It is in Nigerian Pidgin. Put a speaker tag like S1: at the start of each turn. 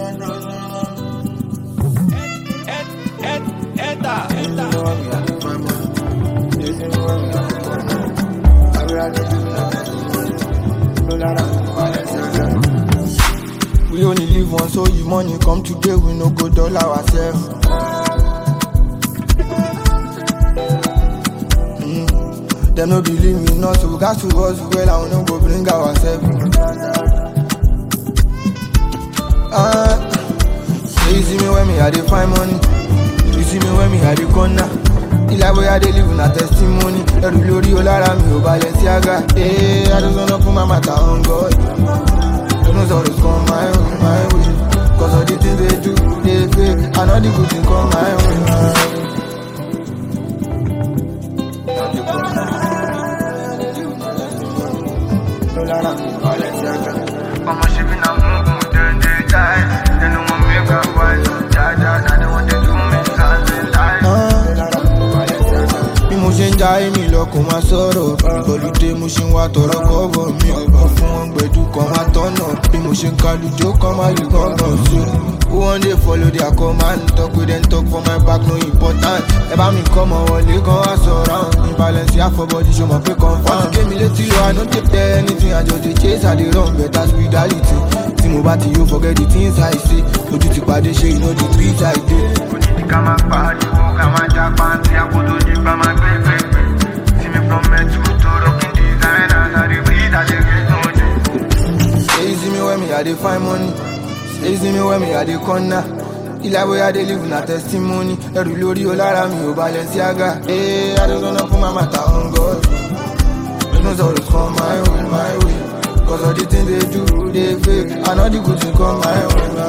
S1: We only live once, so if money come today, we no go dull ourselves. Mm. Them no believe me, not so we got to us well, and we no go bring ourselves. Ah, you see me when me I dey find money, you see me when me I dey corner. Ilé ayé I dey live na testimony, ẹrù lórí o lára mi ò balẹ̀ sí àga. Ee, I just wanna put my matter on God. Don't always come my way, my way. Cause all the things they do, they fake. And all the good things come my way, my way.
S2: I'ma shipping a move, then they die. They don't want me to wise. Die, die, now they want to do me as they lie.
S1: bí mo ṣe ń ja èmi lọ kò máa sọ̀rọ̀ ìgbọ̀lùdé mo ṣe ń wá tọrọ kọ́bọ̀ mi ọ̀kan fún wọn gbẹ̀dú kan máa tọ̀nà bí mo ṣe ń kalùjó kan máa lù gángan sí who wan dey follow their command talk wey dem talk for my back no important ẹ bá mi kọ́ mọ wọlé kan wá sọ̀rọ̀ àwọn imbalance àfọ̀bọ̀dì ṣo mọ̀ pé confam. wọ́n ti gé mi létí lọ i no dey tell anything i just dey chase i dey run better spirituality tí mo bá ti yóò forget the things i say ojú ti pàdé ṣe you know the tweet i dey.
S2: Onídìí ká máa pariwo, ká máa já pàǹtí, àkótó di pa máa gbé gbégbé. See me from Metro to rocking designers, I dey breathe, I dey get no day.
S1: Say you see me when me I dey find money. Say you see me when me I dey corner. Ilé ayé I dey live na testimony. Ẹrù lórí o lára mi ò balẹ̀ sí àga. Ee, I just wanna put my matter on God. Don't always come my way, my way. Cause all the things they do, they fake. And all the good things come my way, my